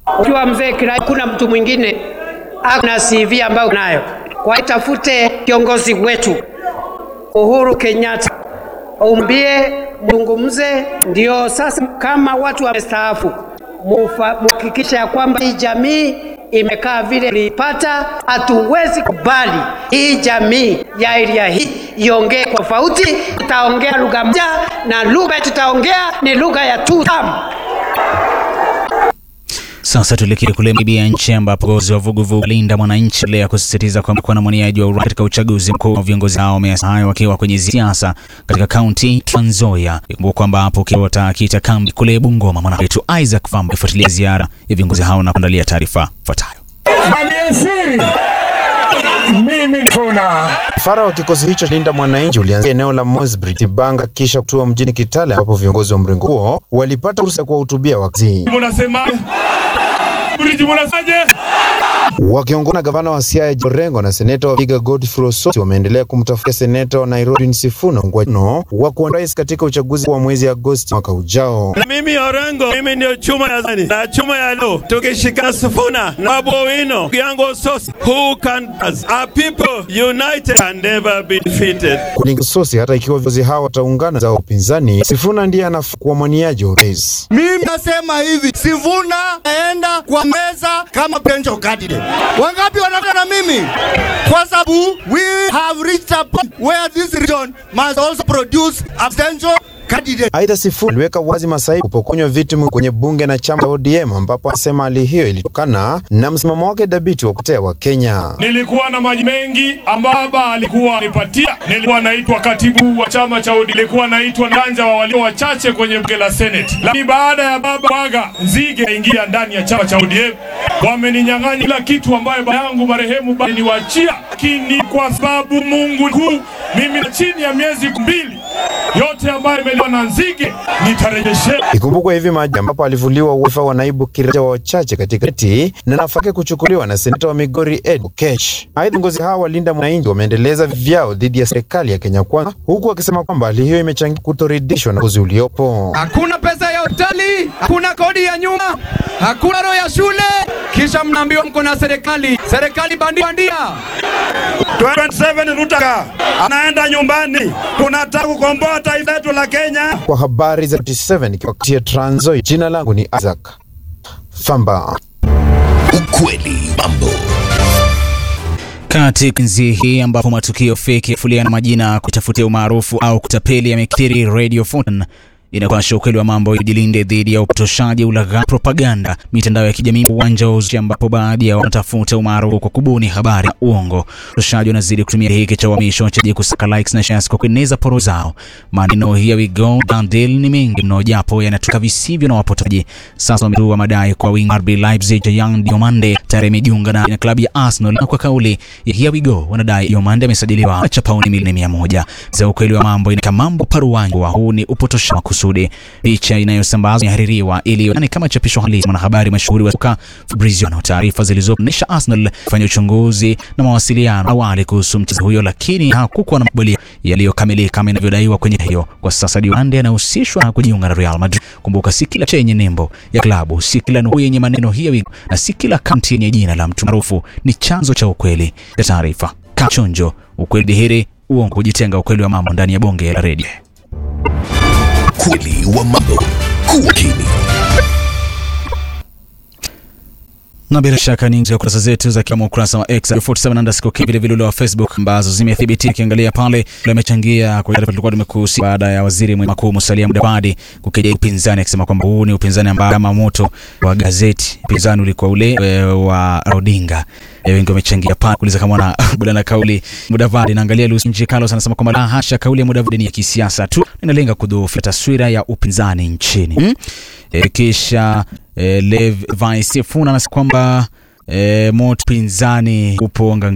Ukiwa mzee Kirai, kuna mtu mwingine ana CV ambayo nayo, kwa itafute kiongozi wetu Uhuru Kenyatta, umbie mzungumze, ndio sasa kama watu wamestaafu, muhakikisha ya kwamba hii jamii imekaa vile ilipata. Hatuwezi kubali hii jamii ya area hii iongee kwa tofauti. Tutaongea lugha moja na lugha tutaongea ni lugha ya tutam. Sasa tuelekee kule Libya, nchi ambapo viongozi wa vuguvugu Linda Mwananchi leo kusisitiza kwamba kuna mwaniaji wa urais katika uchaguzi mkuu. Viongozi hao wamesema hayo wakiwa kwenye siasa katika kaunti Trans Nzoia. Ikumbuka kwamba hapo watakita kambi kule Bungoma. Mwana wetu Isaac Famba ifuatilia ziara ya viongozi hao na kuandalia taarifa ifuatayo. Msafara wa kikosi hicho Linda Mwananchi ulianzia eneo la Mosbri Tibanga, kisha kutua mjini Kitale, ambapo viongozi wa mrengo huo walipata fursa ya kuwahutubia wakazi. Wakiongozwa na gavana wa Siaya Orengo na seneta wa Vihiga Godfrey Osoti wameendelea kumtafuta seneta wa Nairobi Sifuna Ngwano wa kuwania rais katika uchaguzi wa mwezi Agosti mwaka ujao. Na mimi Orengo, mimi ndio chuma ya zani na chuma ya leo, tukishikana Sifuna na Babu Owino yangu Osoti, who can as a people united can never be defeated. Kulingana Osoti, hata ikiwa viongozi hao wataungana za upinzani, Sifuna ndiye anafaa kuwa mwaniaji wa urais. Mimi nasema hivi, Sifuna naenda kwa meza kama potential candidate. Wangapi wanataka na mimi? Kwa sababu we have reached a point where this region must also produce a potential candidate. Aidha, Sifuna aliweka wazi masaibu kupokonywa viti kwenye bunge na chama cha ODM ambapo anasema hali hiyo ilitokana na msimamo wake dhabiti wa kutetea wa Kenya. Nilikuwa na maji mengi ambayo baba alikuwa anipatia. Nilikuwa naitwa katibu wa chama cha ODM, nilikuwa naitwa ndanja wa walio wachache kwenye bunge la Senate, lakini baada ya baba waga Nzige aingia ndani ya chama cha ODM, wameninyang'anya kila kitu ambayo baba yangu marehemu baba niwachia, lakini kwa sababu Mungu kuu, mimi na chini ya miezi mbili yote ambayo imeliwa na Nzige nitarejeshea. Ikumbukwe hivi maji ambapo alivuliwa wadhifa wa naibu kiranja wa wachache katika eti na nafasi yake kuchukuliwa na seneta wa Migori Ed Oketch. Aidha, viongozi hao wa Linda Mwananchi wameendeleza vyao dhidi ya serikali ya Kenya Kwanza, huku wakisema kwamba hali hiyo imechangia kutoridhishwa na uongozi uliopo. Hakuna pesa ya hoteli, hakuna kodi ya nyumba, hakuna roho ya shule, kisha mnaambiwa mko na serikali serikali bandia bandia. 27 Rutaka anaenda nyumbani, tunataka kukomboa taifa letu la Kenya. Kwa habari za 27 ikiwakutia Trans Nzoia, jina langu ni Isaac Famba. Ukweli mambo Katika enzi hii ambapo matukio feki ya na majina kutafutia umaarufu au kutapeli yamekithiri, Radio Fortune inapasha ukweli wa mambo ijilinde dhidi ya upotoshaji, ulaghai, propaganda, mitandao ya kijamii, uwanja wa uzushi, ambapo baadhi ya wanatafuta umaarufu kwa kubuni habari na uongo. Upotoshaji wanazidi kutumia hiki cha uhamisho cha kusaka likes na shares kwa kueneza poro zao. Maneno here we go deal ni mengi mno, japo yanatoka visivyo na wapotaji. Sasa wametua madai kwa wingi RB Leipzig ya Young Diomande tayari imejiunga na klabu ya Arsenal, na kwa kauli ya here we go wanadai Diomande amesajiliwa cha pauni milioni mia moja. Za ukweli wa mambo inaka mambo paruwanja, huu ni upotoshaji kusudi. Picha inayosambazwa imehaririwa ili ni kama chapisho halisi. Mwanahabari mashuhuri wa soka Fabrizio na taarifa zilizoonyesha Arsenal kufanya uchunguzi na mawasiliano awali kuhusu mchezaji huyo, lakini hakukuwa na makubaliano yaliyokamilika kama inavyodaiwa kwenye hiyo. Kwa sasa Diomande anahusishwa na kujiunga na Real Madrid. Kumbuka, si kila chenye nembo ya klabu, si kila nukuu yenye maneno hiyo, na si kila kaunti yenye jina la mtu maarufu ni chanzo cha ukweli ya taarifa. Kachonjo, ukweli dhihiri, uongo kujitenga. Ukweli wa mambo ndani ya bonge la redio. Ukweli wa mambo. Kuwa kini. na bila shaka ni nje ya kurasa zetu za kama ukurasa wa X 47 underscore vile vile ule wa Facebook ambazo zimethibitika. Kiangalia pale amechangia kwa taarifa tulikuwa tumekuhusu baada ya waziri mkuu Musalia Mudavadi kukejeli upinzani akisema kwamba huu ni upinzani ambao kama moto wa gazeti. Upinzani ulikuwa ule e, wa Odinga. E, wengi wamechangia pale kuuliza kama wana bwana kauli Mudavadi. Naangalia Lucy Nji Carlos anasema kwamba la hasha, kauli ya Mudavadi ni ya kisiasa tu, inalenga kudhoofisha taswira ya upinzani nchini hmm? E, kisha e, Lev Vaisifuna anasema kwamba e, moto pinzani upo